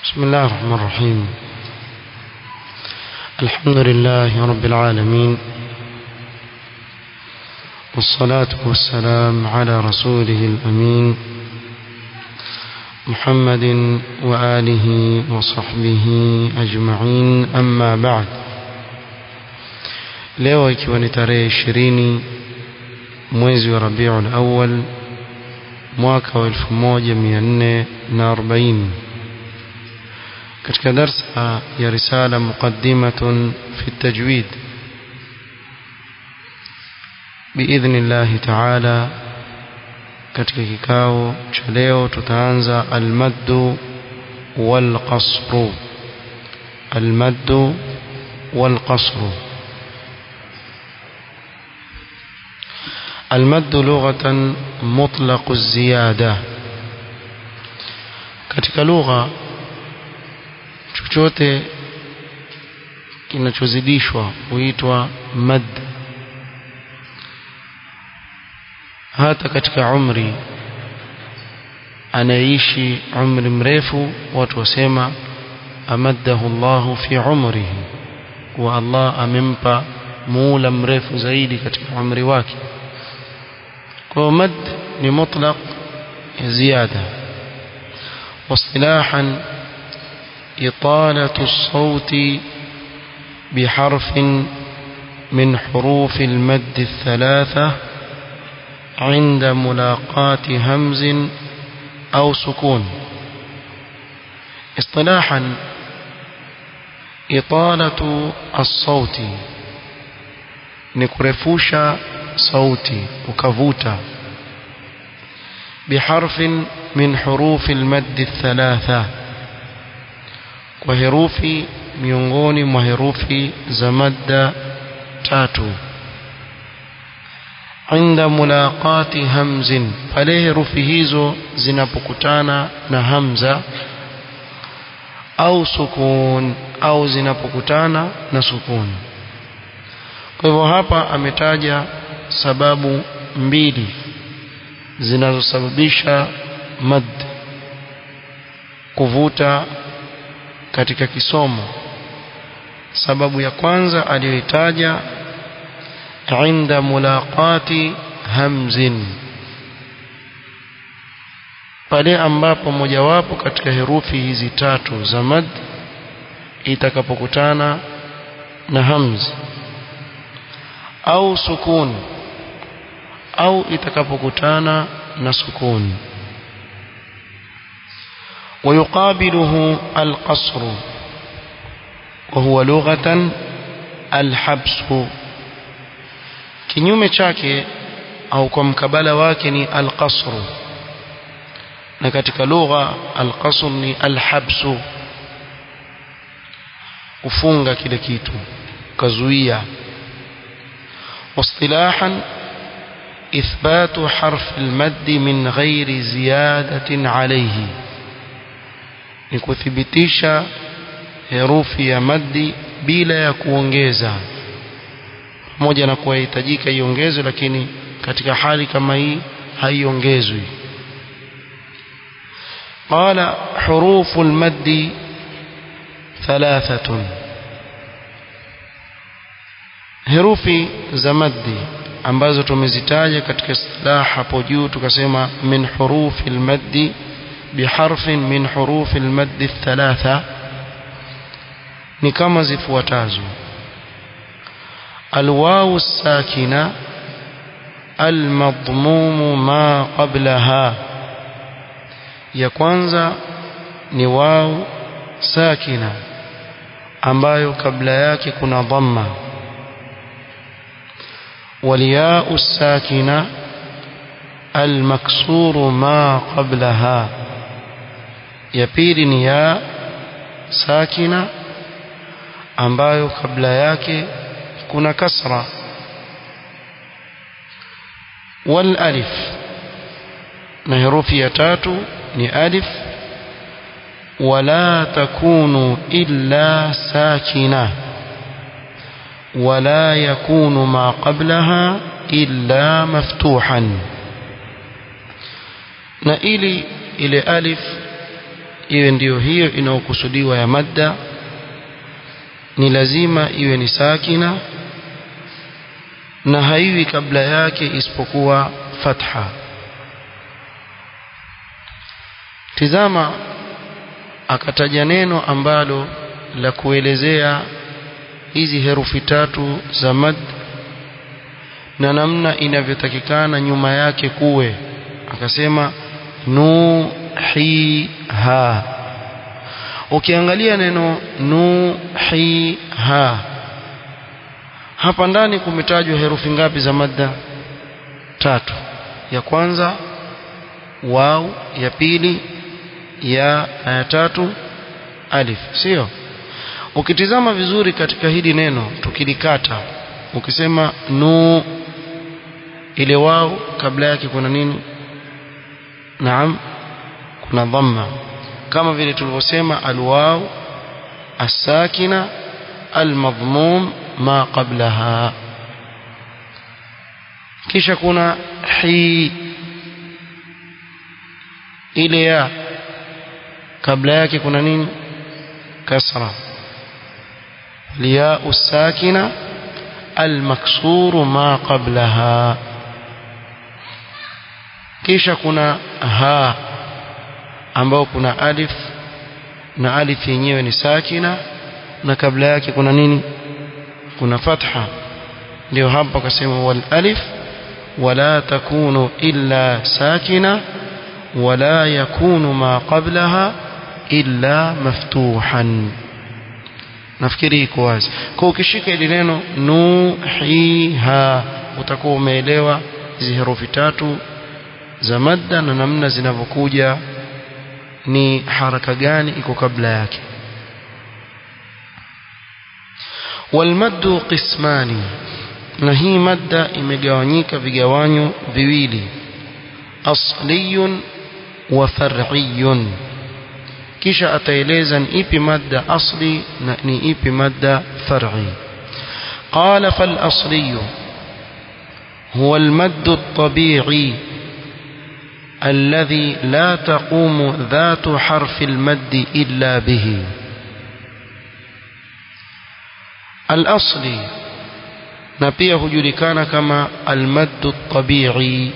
بسم الله الرحمن الرحيم الحمد لله رب العالمين والصلاة والسلام على رسوله الأمين محمد وآله وصحبه أجمعين أما بعد leo ikiwa ni tarehe ishirini mwezi wa rabiul awal mwaka wa 1440 katika darsa ya risala muqaddimatun fi tajwid biidhni llahi taala katika kikao cha leo tutaanza almaddu walqasru almaddu walqasru المد لغة مطلق الزيادة katika lugha chochote kinachozidishwa huitwa mad hata katika umri anaishi umri mrefu watu wasema amaddahu Allahu fi umrihi wa Allah amempa muula mrefu zaidi katika umri wake kwa mad ni mutlaq زيادة واصطلاحا إطالة الصوت بحرف من حروف المد الثلاثة عند ملاقاة همز أو سكون اصطلاحا إطالة الصوت نكرفوش صوتي وكفوتا بحرف من حروف المد الثلاثة وحروف miongoni mwa herufi za madda tatu inda mulaqati hamzin pale herufi hizo zinapokutana na hamza au sukun au zinapokutana na sukun kwa hivyo hapa ametaja sababu mbili zinazosababisha mad kuvuta katika kisomo sababu ya kwanza aliyoitaja inda mulaqati hamzin pale ambapo mojawapo katika herufi hizi tatu za mad itakapokutana na hamz au sukun au itakapokutana na sukun ويقابله القصر وهو لغة الحبس kinyume chake au kwa mkabala wake ni alqasr na katika lugha alqasr ni alhabsu kufunga kile kitu kazuia واصطلاحا إثبات حرف المد من غير زيادة عليه ni kuthibitisha herufi ya maddi bila ya kuongeza pamoja na kuwa hitajika iongezwe lakini katika hali kama hii haiongezwi qala hurufu almaddi thalathatun herufi za maddi ambazo tumezitaja katika istilah hapo juu tukasema min hurufi almaddi بحرف من حروف المد الثلاثة ni kama zifuatazo alwawu sakina almadmumu ma qablaha ya kwanza ni wawu sakina ambayo kabla yake kuna dhamma walyau sakina almaksuru ma qablaha ya pili ni ya sakina ambayo kabla yake kuna kasra wal alif na herufi ya tatu ni alif wala takunu illa sakina ولا يكون ما قبلها إلا مفتوحا na ili ile alif iwe ndiyo hiyo inayokusudiwa ya madda ni lazima iwe ni sakina na haiwi kabla yake isipokuwa fatha tizama akataja neno ambalo la kuelezea hizi herufi tatu za mad na namna inavyotakikana nyuma yake kuwe akasema nuhiha ukiangalia neno nuhiha hapa ndani kumetajwa herufi ngapi za madda tatu ya kwanza waw ya pili ya na ya tatu alif sio ukitizama vizuri katika hili neno tukilikata ukisema nu ile wao kabla yake kuna nini naam kuna dhamma kama vile tulivyosema alwaw asakina almadhmum ma qablaha kisha kuna hi ile ya kabla yake kuna nini kasra الياء الساكنة المكسور ما قبلها kisha kuna ha ambao kuna alif na alif yenyewe ni sakina na kabla yake kuna nini kuna fatha ndio hapa akasema wal alif wala takunu illa sakina wala yakunu ma qablaha illa maftuhan nafikiri iko wazi kwa ukishika ile neno nuhiha utakuwa umeelewa hizi herufi tatu za madda na namna zinavyokuja ni haraka gani iko kabla yake walmaddu qismani na hii madda imegawanyika vigawanyo viwili asliyun wa far'iyun kisha ataeleza ni ipi madda asli na ni ipi madda far'i qala fal asli huwa al madd at-tabi'i الذي لا تقوم ذات حرف المد إلا به الأصل نبيه جلكان كما المد الطبيعي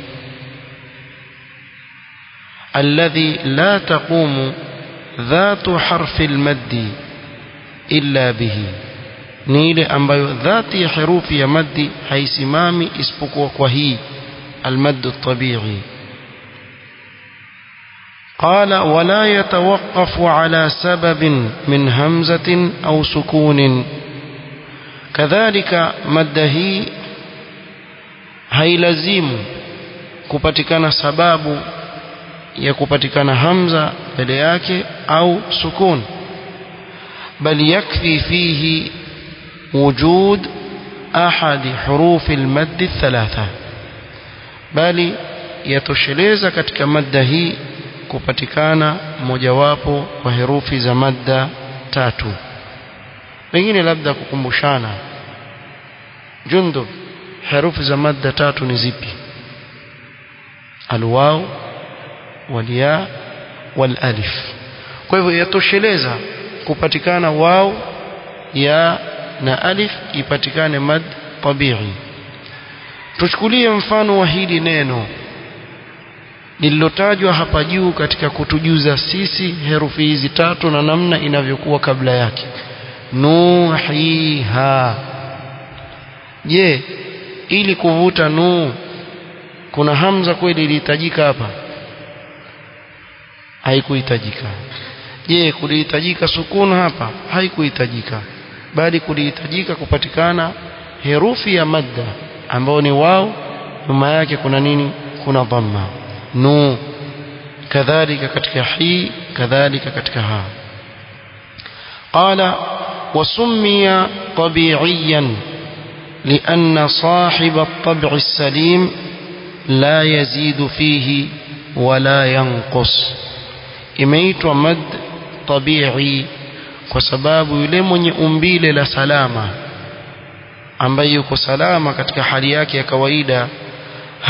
الذي لا تقوم ذات حرف المد إلا به ni ile ambayo dhati ya herufi ya maddi haisimami isipokuwa kwa hii almaddu tabii قال ولا يتوقف على سبب من همزة أو سكون كذلك مده هيلزم kupatikana sababu ya kupatikana hamza mbele yake au sukun bal yakfi fihi wujud ahadi hurufi almadd thalatha bali yatosheleza katika madda hii kupatikana mojawapo wa herufi za madda tatu pengine labda kukumbushana jundub herufi za madda tatu ni zipi alwaw walya walalif kwa hivyo yatosheleza kupatikana waw ya na alif ipatikane mad tabii tuchukulie mfano wa hili neno lililotajwa hapa juu katika kutujuza sisi herufi hizi tatu na namna inavyokuwa kabla yake nuhiha je ili kuvuta nu kuna hamza kweli ilihitajika hapa haikuhitajika je kulihitajika sukun hapa haikuhitajika bali kulihitajika kupatikana herufi ya madda ambayo ni wao nyuma yake kuna nini kuna dhamma nu kadhalika katika hi kadhalika katika ha قال وسمي طبيعيا لأن صاحب الطبع السليم لا يزيد فيه ولا ينقص imeitwa mad tabii kwa sababu yule mwenye umbile la salama ambaye yuko salama katika hali yake ya kawaida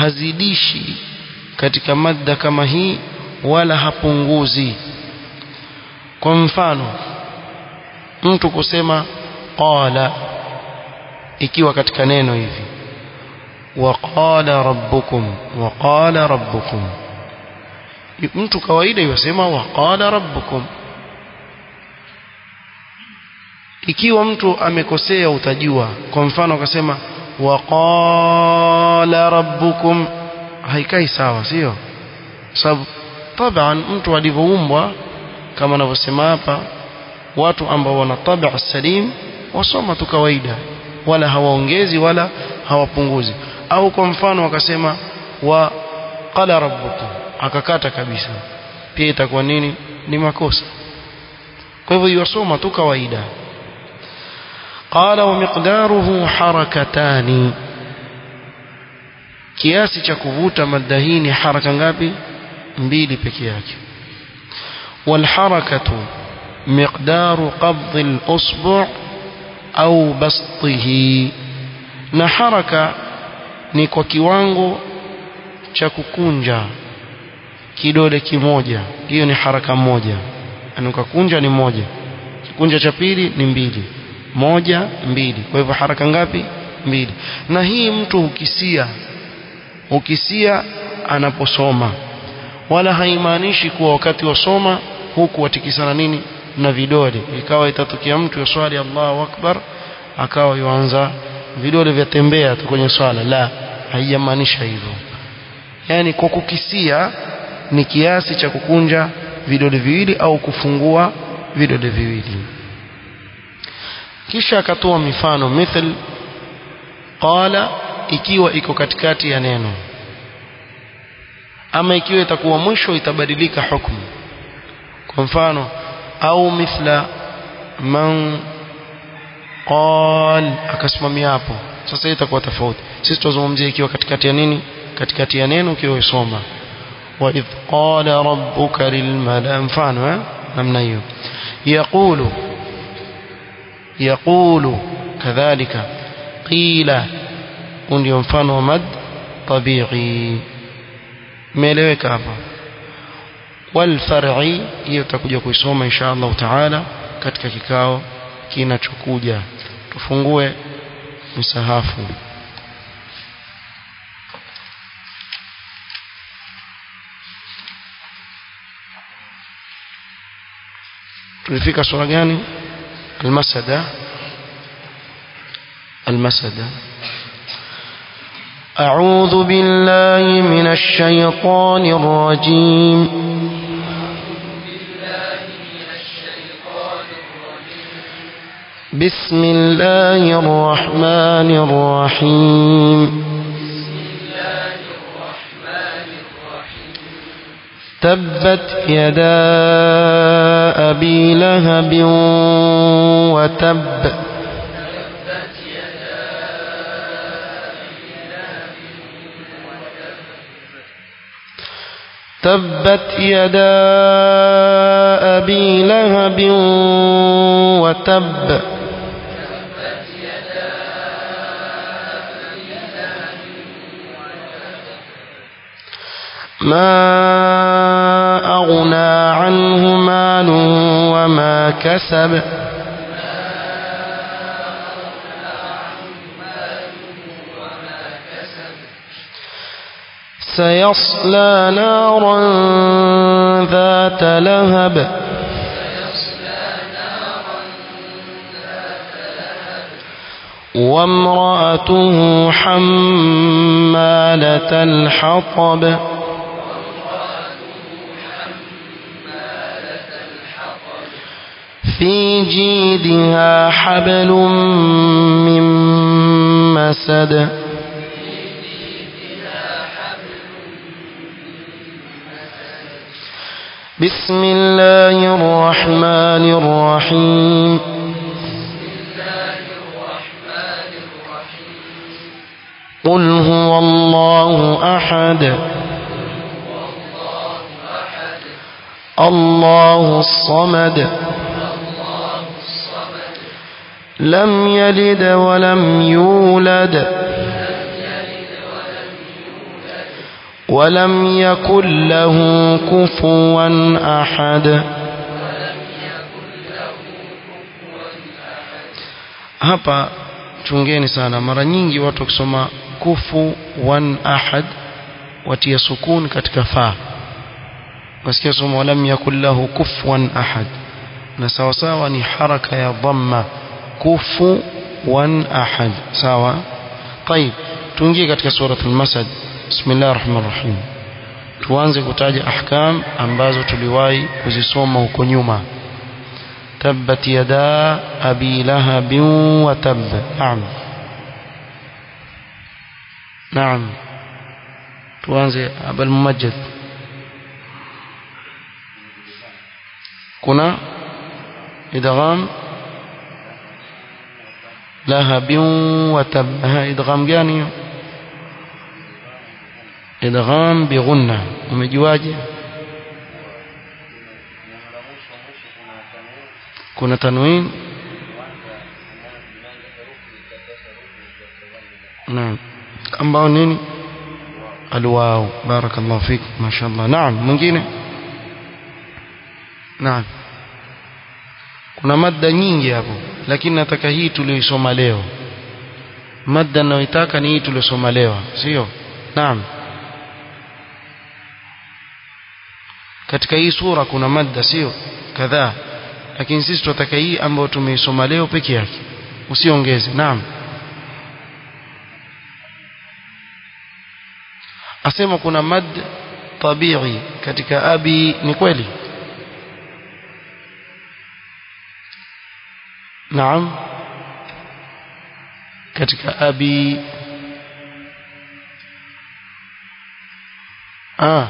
hazidishi katika madda kama hii wala hapunguzi kwa mfano mtu kusema qala ikiwa katika neno hivi waqala rabbukum waqala rabbukum mtu kawaida yosema waqala rabbukum ikiwa mtu amekosea utajua kwa mfano akasema waqala rabbukum haikai sawa sio sababu taban mtu alivyoumbwa kama anavyosema hapa watu ambao wana tabia salim wasoma tu kawaida wala hawaongezi wala hawapunguzi au kwa mfano wakasema wa qala rabbukum akakata kabisa pia itakuwa nini ni makosa kwa hivyo yasoma tu kawaida qala wa miqdaruhu harakatani kiasi cha kuvuta madda hii ni haraka ngapi mbili peke yake والحركة مقدار قبض الأصبع أو بسطه na haraka ni kwa kiwango cha kukunja kidole kimoja hiyo ni haraka moja anukakunja ni moja kikunja cha pili ni mbili moja mbili kwa hivyo haraka ngapi mbili na hii mtu hukisia hukisia anaposoma wala haimaanishi kuwa wakati wasoma huku watikisana nini na vidole ikawa itatokea mtu yaswali Allahu akbar akawa yuanza vidole vyatembea tu kwenye swala la haijamaanisha hivyo yani kwa kukisia ni kiasi cha kukunja vidole viwili au kufungua vidole viwili kisha akatoa mifano mithl qala ikiwa iko katikati ya neno ama ikiwa itakuwa mwisho itabadilika hukumu kwa mfano au mithla man qal akasimamia hapo sasa itakuwa tofauti sisi tuzungumzia ikiwa katikati ya nini katikati ya neno ukiwa usoma wa idh qala rabbuka lilmala mfano eh namna hiyo yaqulu yaqulu kadhalika qila ndio mfano wa mad tabi'i imeeleweka hapa والفرعي hiyo tutakuja kuisoma insha Allah taala katika kikao kinachokuja tufungue msahafu tulifika sura gani almasada almasada أعوذ بالله من الشيطان الرجيم بسم الله الرحمن الرحيم تبت يدا أبي لهب وتب تبت يدا أبي لهب وتب ما أغنى عنه مال وما كسب سيصلى نارا ذات لهب وامرأته حمالة الحطب في جيدها حبل من مسد بسم الله الرحمن الرحيم قل هو الله أحد الله الصمد لم يلد ولم يولد ولم يكن له كفوا أحد hapa chungeni sana mara nyingi watu wakisoma kufu wan ahad watia sukun katika fa wasikia somo walam yakul lahu kufuwan ahad na sawa sawa ni haraka ya dhamma kufu wan ahad sawa طيب tuingie katika suratul masad bismillahir rahmanir rahim tuanze kutaja ahkam ambazo tuliwahi kuzisoma huko nyuma tabbat yada abi lahab wa tab naam naam tuanze abul mumajjid kuna idgham lahab wa tab ha idgham gani idgham bighunna umejuaje kuna tanwin naam ambao nini alwaw barakallahu fik mashaallah naam mwingine naam kuna madda nyingi hapo lakini nataka hii tuliyosoma leo madda ninayoitaka ni hii tuliyosoma leo sio naam katika hii sura kuna madda sio kadhaa lakini sisi tunataka hii ambayo tumeisoma leo peke yake usiongeze naam asema kuna mad tabii katika abi ni kweli naam katika abi ah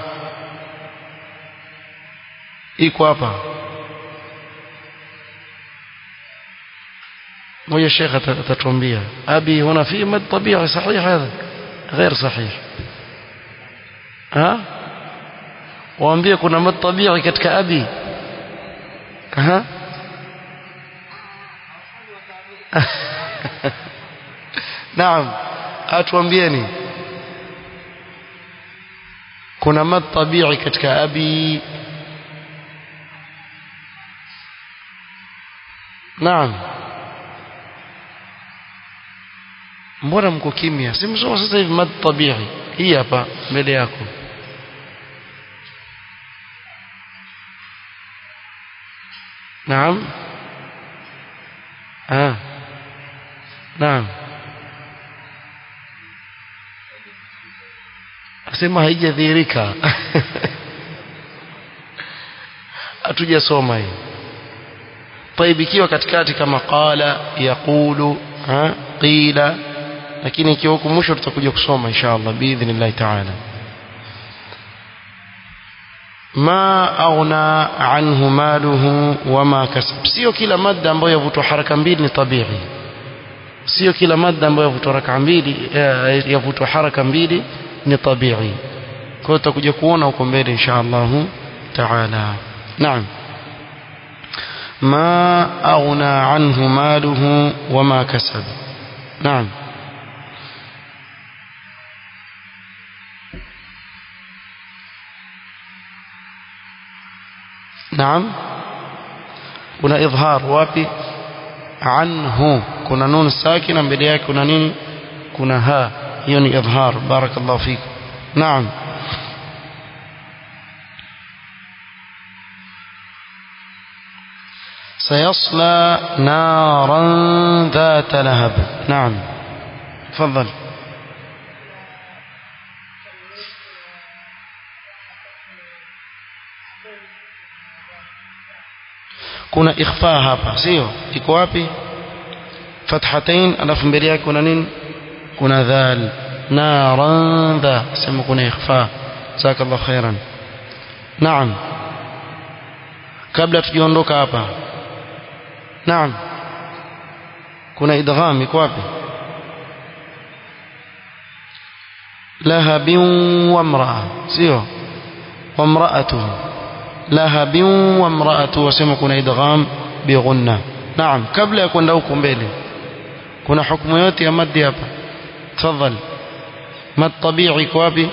iko hapa مويا الشيخ تتومبيا أبي هنا في مد طبيعي صحيح هذا غير صحيح ها waambie kuna mad tabi'i katika abi ha naam atuambieni kuna mad tabi'i katika abi naam mbona mko kimya simsoma sasa hivi mad tabi'i hii hapa mbele yako naam ah naam asema haijadhihirika hatujasoma hii طيب ikiwa katikati kama qala yaqulu ha qila lakini ikiwa huku mwisho tutakuja kusoma inshallah biidhnillah ta'ala ma aghna anhu maluhu wama kasab sio kila madda ambayo yavutwa haraka mbili ni tabii sio kila madda ambayo yavutwa haraka mbili yavutwa haraka mbili ni tabii kwa hiyo tutakuja kuona huko mbele inshallah ta'ala naam ما أغنى عنه ماله وما كسب نعم نعم kuna idhar wapi anhu kuna nun sakina mbele yake kuna nini kuna ha hiyo ni idhar barakallahu fik naam سيصلى نارا ذات لهب نعم تفضل kuna ikhfa hapa sio iko wapi fathatain alafu mbele yake kuna nini kuna dhal naran dha sema kuna ikhfa jazakallahu khairan naam kabla tujaondoka hapa naam kuna idgham iko wapi lahabin wa imraa sio wa imraatuhu lahabin wa imraatuhu wasema kuna idgham bighunna naam kabla ya kwenda huko mbele kuna hukumu yote ya maddi hapa tafadhali mad tabi'i iko wapi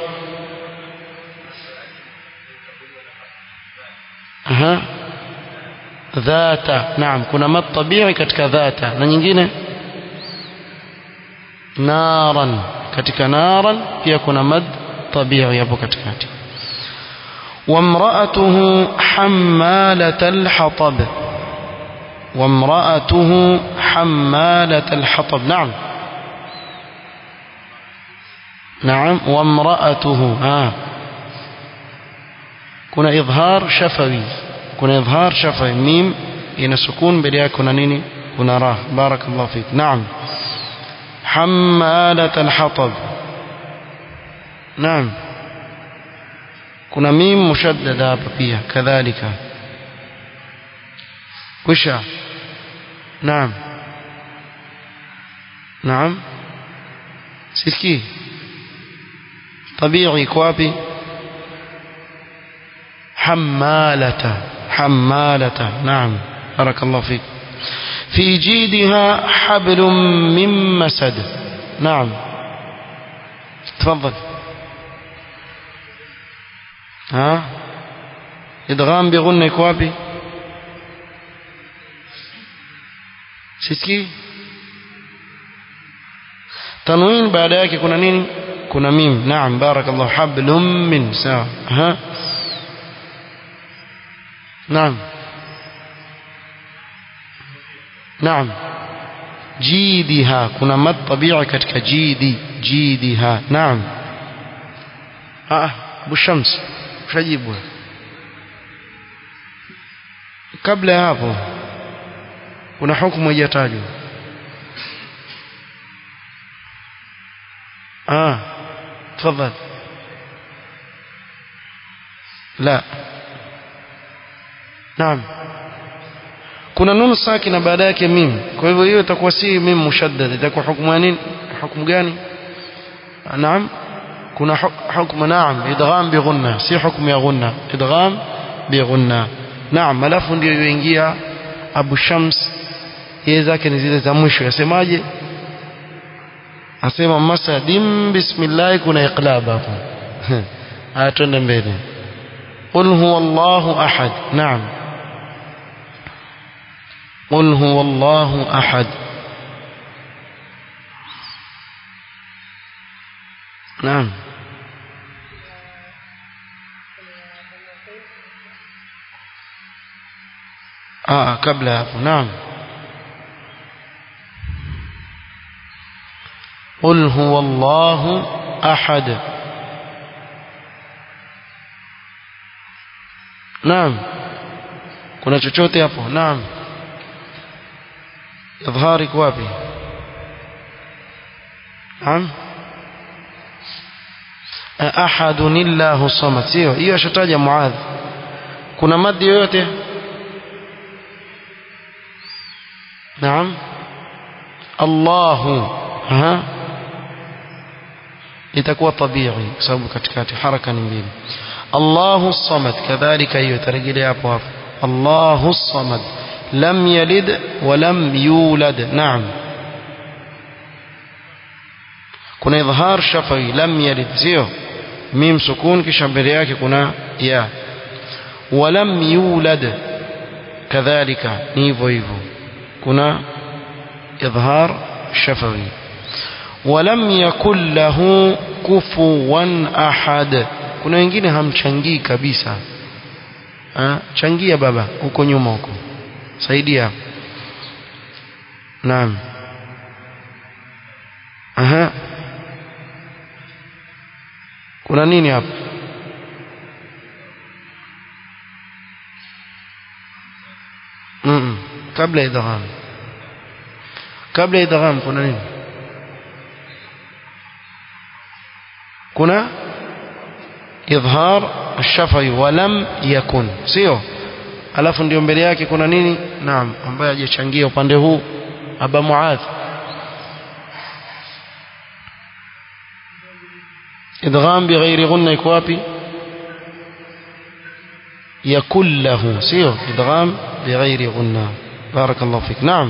aha dhata naam kuna mad tabi'i katika dhata na nyingine naran katika naran pia kuna mad tabii hapo katikati وامرأته حمالة الحطب وامرأته حمالة الحطب نعم نعم وامرأته ها كنا إظهار شفوي كنا إظهار شفوي ميم إن سكون بليا كنا نيني كنا راه بارك الله فيك نعم حمالة الحطب نعم kuna mim mushaddada hapa pia kadhalika kwisha naam naam sisikii tabii iko wapi حمالة حمالة نعم بارك الله فيك في جيدها حبل من مسد نعم تفضل ها idgham bighunna iko wapi sisikii tanwin baada yake kuna nini kuna mim naam barakallahu hablum min sawa ha naam naam jidiha kuna mad tabi'i katika jidi jidiha naam ah abu shams ushajibu kabla ya hapo kuna hukumu haijatajwa ah tafadhali la naam kuna nunu sakina baada yake mim kwa hivyo hiyo itakuwa si mim mushaddad itakuwa hukumu ya nini hukumu gani naam kuna hukumu naam idgham bi ghunna si hukumu ya ghunna idgham bi ghunna naam alafu ndio yoingia Abu Shams yeye zake ni zile za mwisho yasemaje asema masadim bismillah kuna iqlab hapo haya twende mbele qul huwa Allahu ahad naam قل هو الله أحد نعم آه قبلها نعم قل هو الله أحد نعم kuna chochote hapo naam idhari wapi naam ahadun illahu samad sio hiyo ashataja muadh kuna madhi yoyote naam Allahu ha itakuwa tabii kwa sababu katikati haraka ni mbili Allahu samad kadhalika hiyo tarejelea hapo hapo Allahu samad lam yalid wa lam yulad naam kuna idhhar shafawi lam yalid sio mim sukun kisha mbele yake kuna ya wa lam yulad kadhalika ni hivyo hivyo kuna idhhar shafawi ولم يكن له كفوا أحد kuna wengine hamchangii kabisa ha? changia baba huko nyuma huko saidia naam aha kuna nini hapa mm -mm. kabla idgham kabla idgham kuna nini kuna idhhar الشفوي ولم يكن sio alafu ndio mbele yake kuna nini naam ambaye hajachangia upande huu aba muadh idgham bighairi ghunna iko wapi yakul lahu sio idgham bighairi ghunna barakallahu fik naam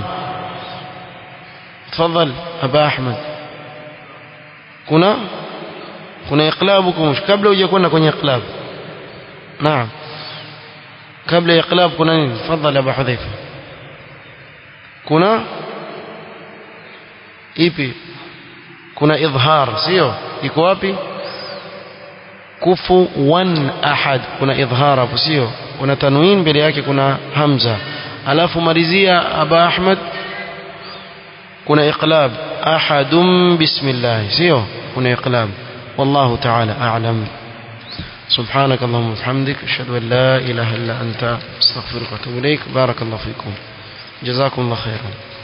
تفضل ابا احمد kuna kuna iqlabu kumush kabla hujakwenda kwenye iqlab naam kabla ya iqlab kuna nini tafadhali abu hudhaifa kuna ipi kuna idhhar sio iko wapi kufu wan ahad kuna idhhar hapo sio kuna tanwin mbele yake kuna hamza alafu malizia aba ahmad kuna iqlab ahadum bismillah sio kuna iqlab wallahu ta'ala a'lam سبحانك اللهم وبحمدك اشهد ان لا اله الا انت استغفرك واتوب اليك بارك الله فيكم جزاكم الله خيرا